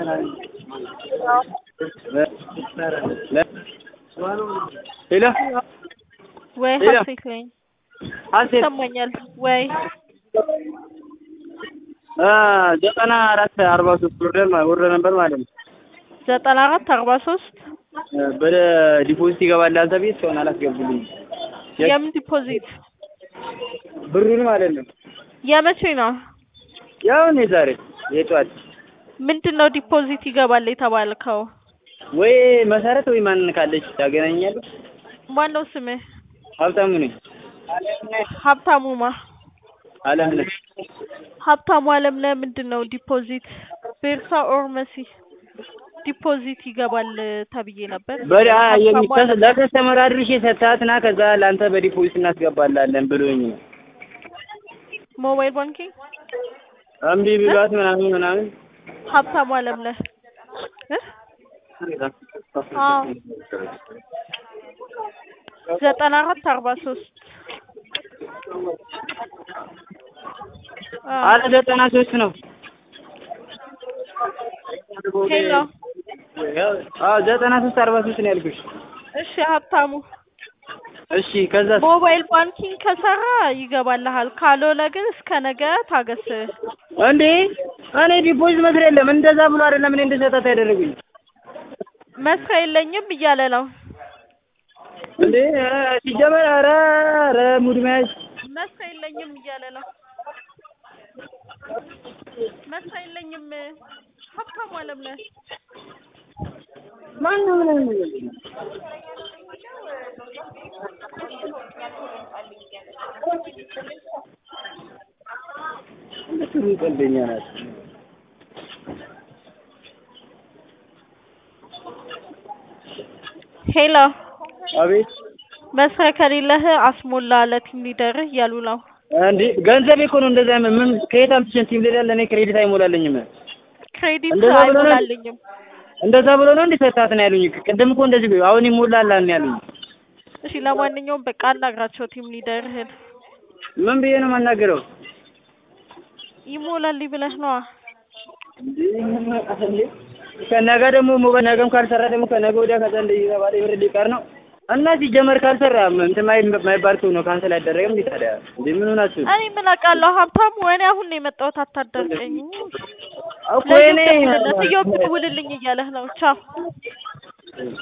ሄሎ ወይ ሄሎ። ሀሴት ነኝ ሀሴት ይሰማኛል ወይ አ ዘጠና አራት አርባ ሶስት ወርደን ወርደ ነበር ማለት ነው። ዘጠና አራት አርባ ሶስት በደ ዲፖዚት ይገባል አንተ ቤት እስካሁን አላስገቡልኝ የምን ዲፖዚት ብሩን ማለት ነው። የመቼ ነው ያው እኔ ዛሬ የጧት ምንድን ነው ዲፖዚት ይገባል የተባልከው ወይ መሰረት ወይ ማን ካለች ታገናኛለህ። ማን ነው ስምህ ሀብታሙ ነኝ። ሀብታሙማ አለም ነህ ሀብታሙ አለምነህ ምንድን ነው ዲፖዚት ቤርሳ ኦር መሲ ዲፖዚት ይገባል ተብዬ ነበር በዳ የሚ ሀብታሙ አለምነህ ለከስተመር አድርሼ ሰጥታትና ከዛ ለአንተ በዲፖዚት እናስገባላለን ብሎኝ ነው። ሞባይል ባንኪንግ እምቢ ብሏት ምናምን ምናምን ሀብታሙ አለምነህ እ አዎ ዘጠና አራት አርባ ሶስት አረ ዘጠና ሶስት ነው። ሄሎ አዎ ዘጠና ሶስት አርባ ሶስት ነው ያልኩሽ። እሺ ሀብታሙ እሺ ከዛ ሞባይል ባንኪንግ ከሰራ ይገባልሃል ካልሆነ ግን እስከ ነገ ታገስ እንዴ እኔ ዲፖዚት መስሪያ የለም እንደዛ ብሎ አይደለም እኔ እንደሰጣት ያደረጉኝ መስሪያ የለኝም እያለ ነው እንዴ ኧረ ሲጀመር ኧረ ኧረ ሙድ መያዝ መስሪያ የለኝም እያለ ነው መስሪያ የለኝም ሀብታሙ አለምነህ ማነው ምናምን እነሱ ቀልደኛ ናቸው። ሄሎ አቤት መስሪያ ከሌለህ አስሞላ ለቲም ሊደርህ እያሉ ነው እንዴ ገንዘቤ እኮ ነው እንደዛ ምን ምን ከየት አምጥቼ ቲም ሊደር ለእኔ ክሬዲት አይሞላልኝም። ክሬዲት እንደዛ ብሎ ነው? አይሞላልኝም እንደዛ ብሎ ነው እንዴ ሰጣት ነው ያሉኝ። ቅድም እኮ እንደዚህ ብሎ አሁን ይሞላላል ነው ያሉኝ። እሺ ለማንኛውም በቃ አናግራቸው ቲም ሊደርህን ምን ብዬ ነው የማናገረው? ይሞላል ብለህ ነዋ ከነገ ደግሞ ሞባይል ነገም ካልሰራ ደግሞ ከነገ ወዲያ ከዛ እንደዚህ የተባለ ብር ሊቀር ነው እና ሲጀመር ካልሰራ እንትን ማይ- ማይባል ሰው ነው ካንሰል አይደረግም እንዴ ታዲያ? እንዴ ምን ሆናችሁ? እኔ ምን አውቃለሁ ሀብታሙ እኔ አሁን ነው የመጣሁት አታዳርቀኝ እኮ እኔ ለዮብ ደውልልኝ እያለህ ነው ቻው